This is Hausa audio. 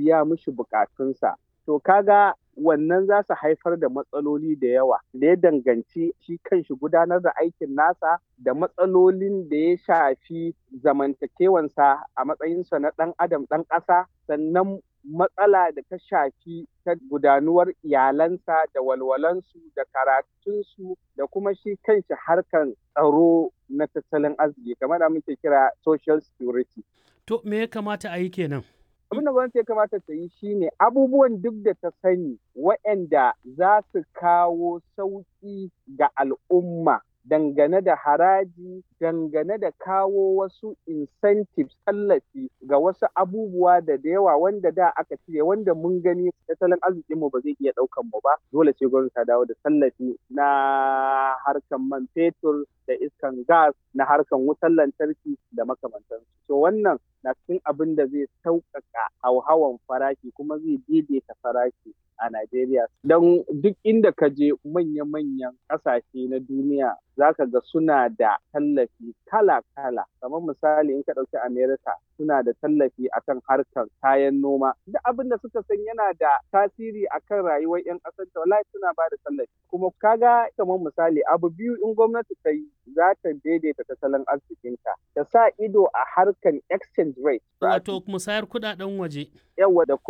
biya mishi bukatunsa. To kaga wannan za su haifar da matsaloli da yawa da ya danganci shi kanshi gudanar da aikin nasa da matsalolin da ya shafi zamantakewansa a matsayinsa na ɗan adam ɗan ƙasa sannan matsala da ta shafi ta gudanuwar iyalansa da walwalansu da karatunsu da kuma shi kanshi harkan tsaro na tattalin arziki kamar da muke kira social security. To me ya kamata a yi kenan? abin da gwamnati ya kamata ta yi shine abubuwan duk da ta sani waɗanda za su kawo sauƙi ga al'umma dangane da haraji dangane da kawo wasu incentives tallafi ga wasu abubuwa da da yawa wanda da aka cire wanda mun gani tattalin arzikinmu ba zai iya ɗaukan mu ba dole sai gwamnati ta dawo da tallafi na harkan man fetur da iskan gas na harkan wutar lantarki da makamantansu so wannan na cikin abin da zai sauƙaƙa hauhawan farashi kuma zai daidaita farashi a Najeriya. Don duk inda ka je manya-manyan ƙasashe na duniya za ka ga suna da tallafi kala-kala. Kamar misali in ka ɗauki Amerika suna da tallafi akan harkar kayan noma. Duk abin da suka san yana da tasiri akan rayuwar 'yan ƙasar ta wallahi suna ba da tallafi. Kuma kaga kamar misali abu biyu in gwamnati ta yi za ta daidaita tattalin arzikinta. Ta sa ido a harkar exchange rate. Wato musayar kuɗaɗen waje. Yawa da